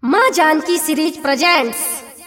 माँ Janaki series presents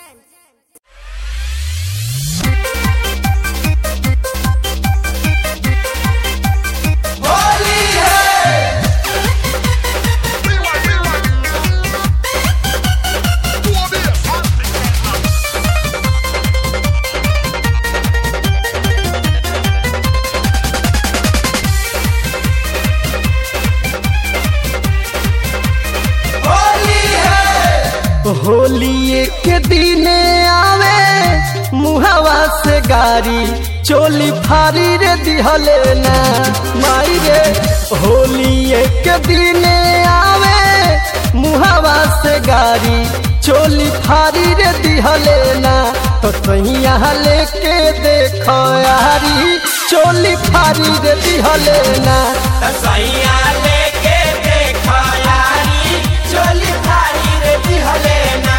Holi के दिने आवे मुहावा से गारी चोली फारी रे दिहले ना माई रे होली के दिने आवे मुहावा से गारी चोली फारी रे दिहले ना तो कहीं यहाँ लेके देखो यारी चोली फारी रे दिहले ना सैया लेके देखा यारी चोली थारी रे दिहले ना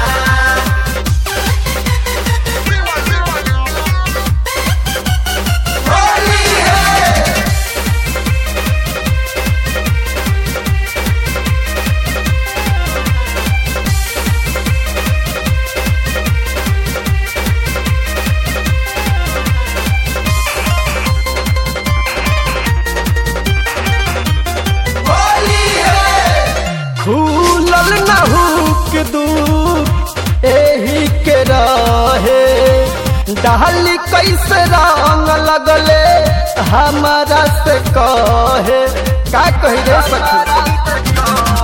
होली है होली है खुलल नहुक दूर एही के रहे डाली कैसे रंग लगले हमारा से कहे का कही रे सखी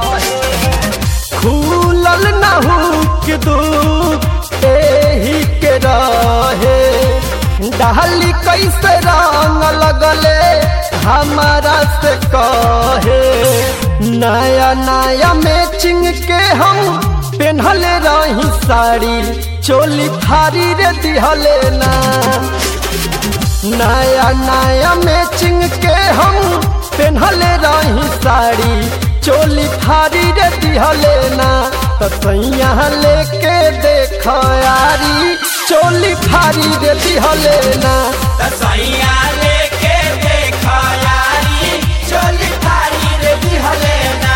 खुलल नहुक दूर एही के रहे डाली कैसे रंग लगले हमारा से कहे नया नया मैचिंग के हम पेन्हले रही साड़ी चोली फारी रे दिहले ना नया नया मैचिंग के हम पेन्हले रही साड़ी चोली फारी रे दिहले ना तो सैया लेके देख यारी चोली फारी रे दिहले ना सैया लेके देखा यारी चोली थारी रे दिहले ना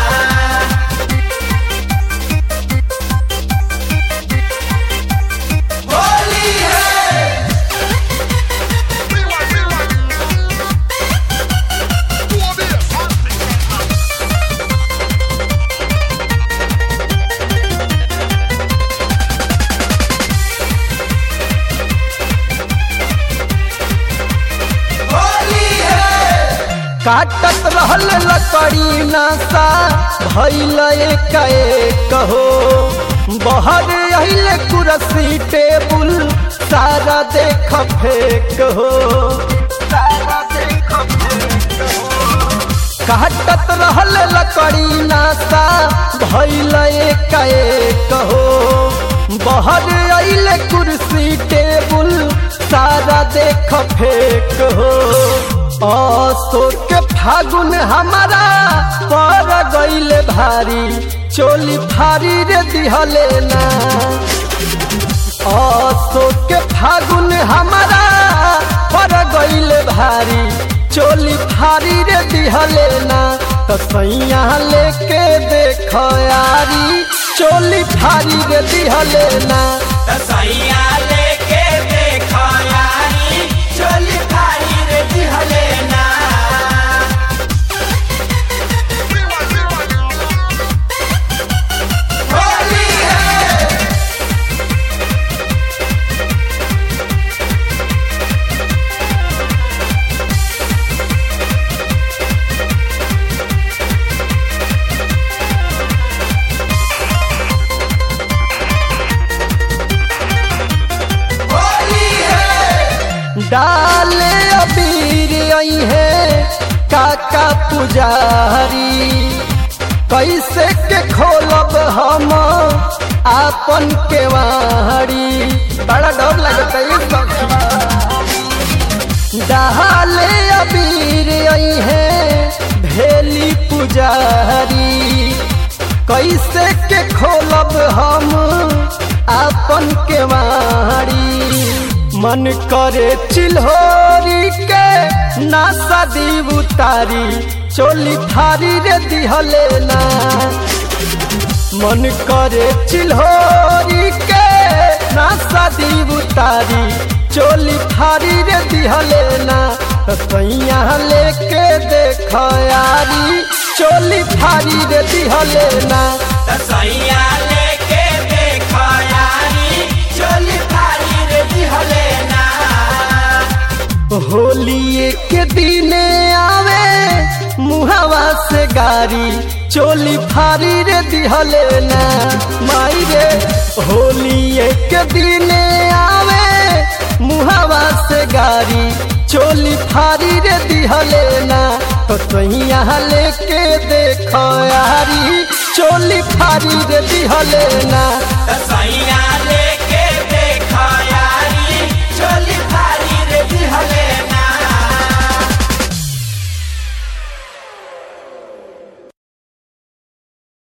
होली है होली है काटत रहल लकड़ी नासा भैल एक कहो बहर अइले कुर्सी टेबुल सारा देख फेक हो सारा देख फेक हो काटत रहल लकड़ी नासा भैल एक कहो बहर अइले कुर्सी टेबुल सारा देख फेक हो अशोक के फागुन हमारा पर गईले भारी चोली फारी रे दिहले ना अशोक के फागुन हमारा पर गईले भारी चोली फारी रे दिहले ना तो सैया लेके देख यारी चोली फारी रे दिहले ना सैया लेके देखा यारी चोली थारी रे दिहले ना होली है होली है डाले अबीर आई है काका पुजारी कैसे के खोलब हम आपन केवाड़ी बड़ा डर लगता है सखी डाले अबीर आई है भेली पुजारी कैसे के खोलब हम आपन केवाड़ी मन करे चिल्होरी के नासा दी उतारी चोली फारी रे दिहले ना मन करे चिल्होरी के ना शादी उतारी चोली फारी रे दिहले ना सैया लेके देख यारी चोली फारी रे दिहले ना सैया लेके देखो यारी चोली फारी रे दिहले ना होली के दिने आवे मुहावा से गारी चोली फारी रे दिहले ना माई रे होली के दिने आवे मुहावा से गारी चोली फारी रे दिहले ना तो सैया लेके देखो यारी चोली फारी रे दिहले ना सैया ले